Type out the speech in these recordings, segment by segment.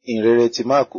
ìhìnrere ti máàkù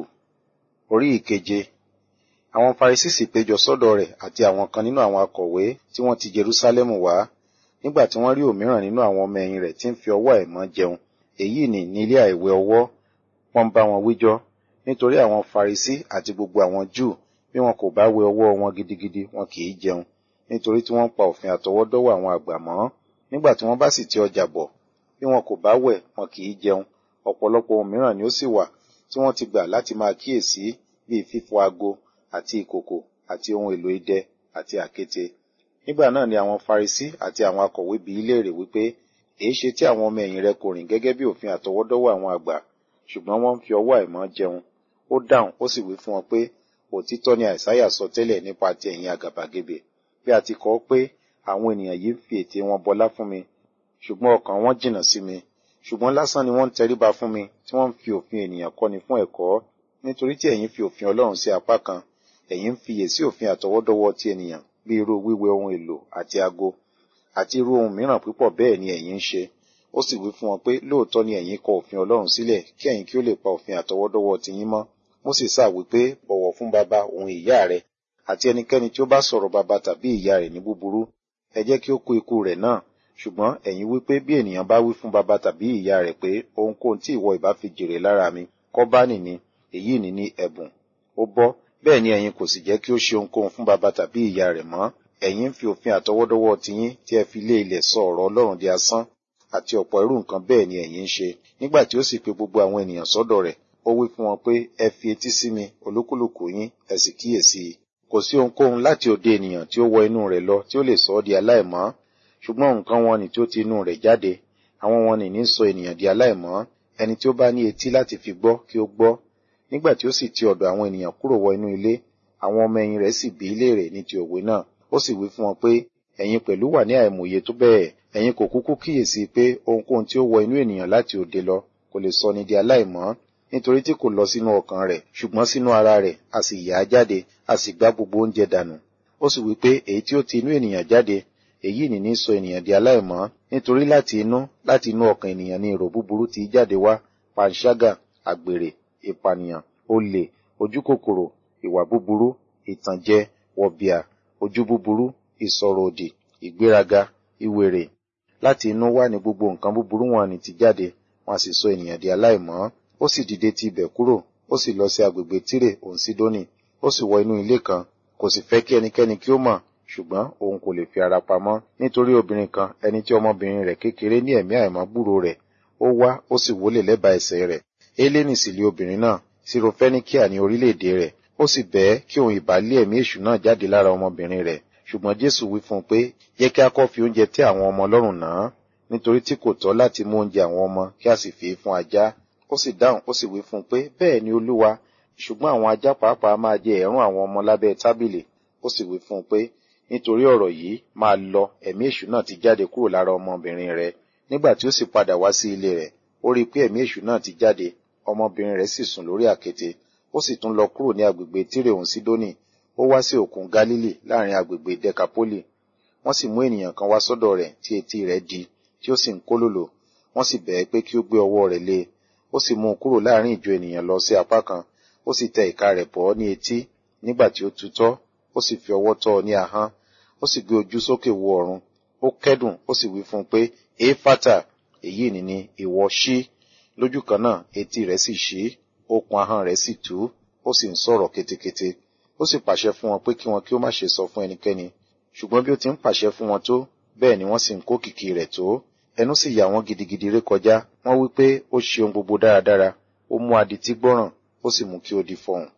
orí ìkeje àwọn farisí sì péjọ sọ́dọ̀ rẹ̀ àti àwọn kan nínú àwọn akọ̀wé tí wọ́n ti jerúsálẹ́mù wá nígbà tí wọ́n rí òmíràn nínú àwọn ọmọ ẹ̀yìn rẹ̀ tí ń fi ọwọ́ àìmọ́ jẹun èyí nì ní ilé àìwẹ̀ ọwọ́ wọ́n ń bá wọn wíjọ́ nítorí àwọn farisí àti gbogbo àwọn júù bí wọn kò bá wẹ ọwọ́ wọn gidigidi wọn kì í jẹun nítorí tí wọ́n ń pa òfin àtọwọ́dọ́wọ́ àwọn àgbà mọ́ nígbà tí wọ́n bá sì ti ọjà bọ̀ bí wọn kò bá wẹ̀ wọn kì í jẹun ọ̀pọ̀lọpọ̀ ohun mìíràn ni ó sì wà tí wọ́n ti gbà láti máa kíyèsí bíi fífọ ago àti ìkòkò àti ohun èlò idẹ àti àkéte nígbà náà ni àwọn farisí àti àwọn akọ̀wé bi í léèrè wípé èé ṣe tí àwọn ọmọ ẹ̀yìn rẹ kò rìn gẹ́gẹ́ bí òfin àtọwọ́dọ́wọ́ àwọn àgbà ṣùgbọ́n wọ́n ń fi ọwọ́ àìmọ́ jẹun ó dáhùn ó sì wí fún wọn pé òtítọ́ ni àìsáyà sọ tẹ́lẹ̀ nípa ti ẹ̀yin àgàbàgebè bí a ti kọ ọ́ pé àwọn ènìyàn yìí ń fi ètè wọn bọlá fún mi ṣùgbọ́n ọkàn wọn jìnnà sí mi ṣùgbọ́n lásán ni wọ́n ń tẹríba fún mi tí wọ́n ń fi òfin ènìyàn kọ́ni fún ẹ̀kọ́ nítorí tí ẹ̀yin fi òfin ọlọ́run sí apá kan ẹ̀yin ń fiyè sí òfin àtọwọ́dọ́wọ́ ti ènìyàn bí irú wíwẹ ohun èlò àti ago àti irú ohun mìíràn púpọ̀ bẹ́ẹ̀ ni ẹ̀yin ń ṣe ó sì wí fún wọn pé lóòótọ́ ni ẹ̀yin kọ òfin ọlọ́run sílẹ̀ kí ẹ̀yin kí ó lè pa òfin àtọwọ́dọ́wọ́ ti yín mọ́ mósè sáà wí pé bọ̀wọ̀ fún baba òun ìyá rẹ àti ẹnikẹ́ni tí ó bá sọ̀rọ̀ baba tàbí ìyá rẹ̀ ní búburú ẹ jẹ́ kí ó kú ikú rẹ̀ náà ṣùgbọ́n ẹ̀yin wí pé bí ènìyàn bá wí fún baba tàbí ìyá rẹ̀ pé ohunkóhun tí ìwọ ìbá fi jèrè lára mi kọ́ bá nìní èyí ní ní ẹ̀bùn ó bọ́ bẹ́ẹ̀ ni ẹ̀yin kò sì jẹ́ kí ó ṣe ohunkóhun fún baba tàbí ìyá rẹ̀ mọ́ ẹ̀yin ń fi òfin àtọwọ́dọ́wọ́ tiyín tí ẹ fi lé ilẹ̀ sọ ọ̀rọ̀ ọlọ́run di asán àti ọ̀pọ̀ irú nǹkan bẹ́ẹ̀ ni ẹ̀yin ń ṣe nígbà tí ó sì pe gbogbo àwọn ènìyàn sọ́dọ̀ rẹ̀ ó wí fún wọn pé ẹ fi etí sí mi olúkúlùkù yín ẹ sì kíyèsí i kò sí ohunkóhun láti òde ènìyàn tí ó wọ inú rẹ̀ lọ tí ó lè sọ ọ́ di aláìmọ́ ṣùgbọ́n nǹkan wọn ni tí ó ti inú rẹ̀ jáde àwọn wọn ni ní sọ ènìyàn di aláìmọ́ ẹni tí ó bá ní etí láti fi gbọ́ kí ó gbọ́ nígbà tí ó sì ti ọ̀dọ̀ àwọn ènìyàn kúrò wọ inú ilé àwọn ọmọ ẹ̀yìn rẹ̀ sì bi í léèrè ní ti òwe náà ó sì wí fún wọn pé ẹ̀yin pẹ̀lú wà ní àìmọye tó bẹ́ẹ̀ ẹ̀yin kò kúkú kíyèsí pé ohunkóhun tí ó wọ inú ènìyàn láti òde lọ kò lè sọ ni di aláìmọ́ nítorí tí kò lọ sínú ọkàn rẹ̀ ṣùgbọ́n sínú ara rẹ̀ a sì yà á jáde a sì gbá gbogbo oúnjẹ dànù ó sì wí pé èyí tí ó ti inú ènìyàn jáde èyí ní ní sọ ènìyàn di aláìmọ́ nítorí láti inú láti inú ọkàn ènìyàn ni èrò búburú ti jáde wá panṣágà àgbèrè ìpànìyàn olè ojúkòkòrò ìwà búburú ìtànjẹ wọ̀bìà ojú búburú ìsọ̀rọ̀ òdì ìgbéraga ìwèrè láti inú wá ní gbogbo nǹkan búburú wọn ni ti jáde wọn sì sọ ènìyàn di aláìmọ́ ó sì dìde ti ibẹ̀ kúrò ó sì lọ sí agbègbè tírè òun sídónì ó sì wọ inú ilé kan kò sì fẹ́ kí ẹnikẹ́ni kí ó mọ̀ ṣùgbọ́n òun kò lè fi ara pamọ́ nítorí obìnrin kan ẹni tí ọmọbìnrin rẹ̀ kékeré ní ẹ̀mí àìmọ́ gbúrò rẹ̀ ó wá ó sì wólè lẹ́bàá ẹsẹ̀ rẹ̀ élénì sì lé obìnrin náà sirofẹ́níkíà ní orílẹ̀-èdè rẹ̀ ó sì bẹ́ẹ̀ kí òun ìbá lé ẹ̀mí èṣù náà jáde lára ọmọbìnrin rẹ̀ ṣùgbọ́n jésù wí fún un pé jẹ́ kí a kọ́ fi oúnjẹ tẹ́ àwọn ọmọ lọ́rùn náà nítorí tí kò tọ́ láti mú oúnjẹ àwọn ọmọ kí a sì fi fún ajá ó sì dáhùn ó sì wí fún un pé bẹ́ẹ̀ ni olúwa ṣùgbọ́n àwọn ajá pàápàá máa jẹ ẹ̀rún àwọn ọmọ lábẹ́ tábìlì ó sì wí fún un pé nítorí ọ̀rọ̀ yìí máa lọ ẹ̀mí èṣù náà ti jáde kúrò lára ọmọbìnrin rẹ̀ nígbà tí ó sì padà wá sí ilé rẹ̀ ó rí i pé ẹ̀mí èṣù náà ti jáde ọmọbìnrin rẹ̀ sì sùn lórí àkéte ó sì tún lọ kúrò ní agbègbè tírè òun sídónì ó wá sí òkun galili láàrin agbègbè dekapoli wọ́n sì mú ènìyàn kan wá sọ́dọ̀ rẹ̀ tí etí rẹ̀ di tí ó sì ń kólòlò wọ́n sì bẹ̀ẹ́ pé kí ó gbé ọwọ́ rẹ̀ lé ó sì mú un kúrò láàrin ìjọ ènìyàn lọ sí apá kan ó sì tẹ ìka rẹ̀ bọ́ ní etí nígbà tí ó tutọ́ ó sì fi ọwọ́ tọ́ ọ ní ahọ́n ó sì gbé ojú sókè wo ọ̀run ó kẹ́dùn ó sì wí fún un pé éfátà èyí ni ni ìwọ ṣí lójú kan náà etí rẹ̀ sì ṣí okùn ahọ́n rẹ̀ sì tú ó sì ń sọ̀rọ̀ ketekete ó sì pàṣẹ fún wọn pé kí wọn kí ó má ṣe sọ fún ẹnikẹ́ni ṣùgbọ́n bí ó ti ń pàṣẹ fún wọn tó bẹ́ẹ̀ ni wọ́n sì ń kó kìkì rẹ̀ tó ẹnu sì yà wọ́n gidigidi ré kọjá wọ́n wí pé ó ṣe ohun gbogbo dáradára ó mú adití gbọ́ràn ó sì mú kí ó di fọhùn